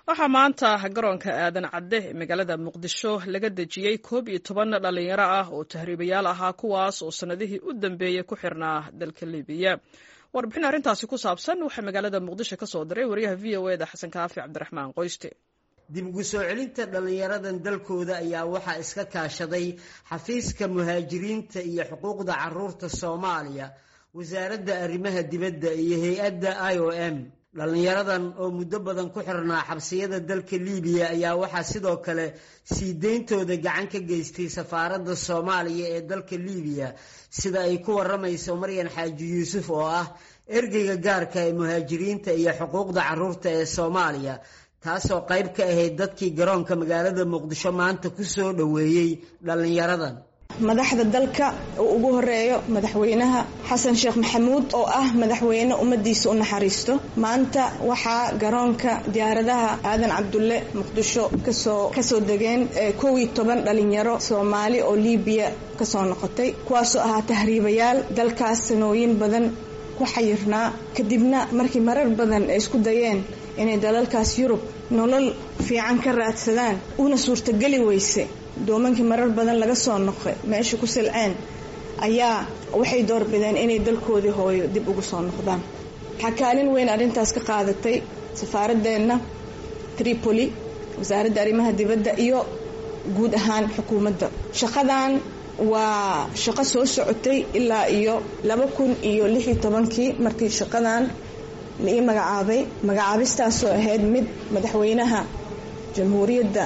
waxaa maanta garoonka aadan cadde ee magaalada muqdisho laga dejiyey koob iyo toban dhallinyaro ah oo tahriibayaal ahaa kuwaas oo sannadihii u dambeeyey ku xirnaa dalka libiya warbixin arrintaasi ku saabsan waxaa magaalada muqdisho ka soo diray wariyaha v o eda xasan kaafi cabdiraxmaan qoyste dib ugu soo celinta dhallinyaradan dalkooda ayaa waxaa iska kaashaday xafiiska muhaajiriinta iyo xuquuqda caruurta soomaaliya wasaaradda arrimaha dibadda iyo hay-adda i o m dhallinyaradan oo muddo badan ku xirnaa xabsiyada dalka liibiya ayaa waxaa sidoo kale sii deyntooda gacan ka geystay safaaradda soomaaliya ee dalka liibiya sida ay ku waramayso maryan xaaji yuusuf oo ah ergeyga gaarka ee muhaajiriinta iyo xuquuqda caruurta ee soomaaliya taasoo qayb ka ahayd dadkii garoonka magaalada muqdisho maanta ku soo dhoweeyey dhallinyaradan madaxda dalka uu ugu horeeyo madaxweynaha xasan sheekh maxamuud oo ah madaxweyne ummadiisa u naxariisto maanta waxaa garoonka diyaaradaha aadan cabdulle muqdisho kasoo kasoo degeen kow iyo toban dhalinyaro soomaali oo liibiya kasoo noqotay kuwaasoo ahaa tahriibayaal dalkaas sanooyin badan ku xayirnaa kadibna markii marar badan ay isku dayeen inay dalalkaas yurub nolol fiican ka raadsadaan una suurtageli weyse doomankii marar badan laga soo noqay meesha ku silceen ayaa waxay doorbideen inay dalkoodii hooyo dib ugu soo noqdaan waxaa kaalin weyn arrintaas ka qaadatay safaaradeenna tripoli wasaaradda arrimaha dibadda iyo guud ahaan xukuumadda shaqadan waa shaqo soo socotay ilaa iyo laba kun iyo lix iyo tobankii markii shaqadan la ii magacaabay magacaabistaasoo ahayd mid madaxweynaha jamhuuriyadda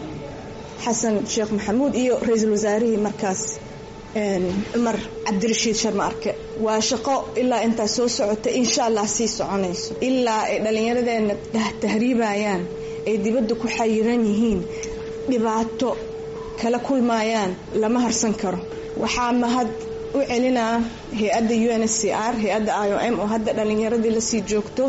xasan sheekh maxamuud iyo ra-iisul wasaarihii markaas cumar cabdirashiid sharma arke waa shaqo ilaa intaas soo socota insha allah sii soconayso ilaa ay dhallinyaradeena tahriibayaan ay dibadda ku xayiran yihiin dhibaato kala kulmayaan lama harsan karo waxaa mahad u celinaa hay-adda u n s c r hay-adda i o m oo hadda dhallinyaradii lasii joogto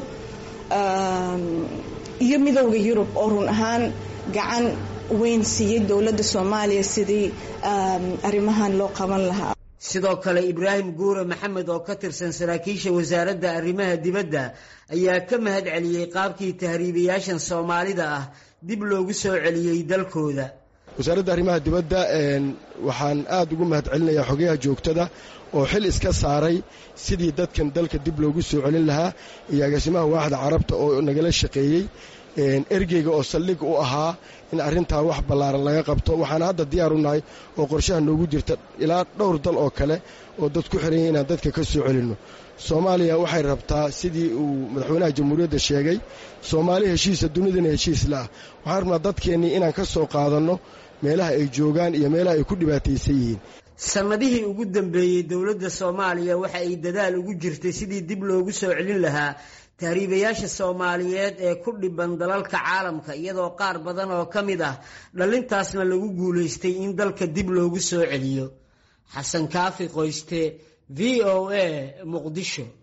iyo midowda yurub oo run ahaan gacan weyn siiyey dowladda soomaaliya sidii arrimahan loo qaban lahaa sidoo kale ibraahim guure maxamed oo ka tirsan saraakiisha wasaaradda arrimaha dibadda ayaa ka mahad celiyey qaabkii tahriibayaashan soomaalida ah dib loogu soo celiyey dalkooda wasaaradda arrimaha dibadda waxaan aad ugu mahad celinayaa xogayaha joogtada oo xil iska saaray sidii dadkan dalka dib loogu soo celin lahaa iyo agaasimaha waaxda carabta oo nagala shaqeeyey ergeyga oo saldhig u ahaa in arrintaa wax ballaaran laga qabto waxaan hadda diyaar u nahay oo qorshaha noogu jirta ilaa dhowr dal oo kale oo dad ku xiranya inaan dadka ka soo celinno soomaaliya waxay rabtaa sidii uu madaxweynaha jamhuuriyadda sheegay soomaali heshiisa dunidana heshiis la'ah waxaan rabnaa dadkeennii inaan ka soo qaadanno meelaha ay joogaan iyo meelaha ay ku dhibaataysan yihiin sannadihii ugu dambeeyey dowladda soomaaliya waxa ay dadaal ugu jirtay sidii dib loogu soo celin lahaa tahriibayaasha soomaaliyeed ee ku dhiban dalalka caalamka iyadoo qaar badan oo ka mid ah dhallintaasna lagu guulaystay in dalka dib loogu soo celiyo xasan kaafi qoyste v o a muqdisho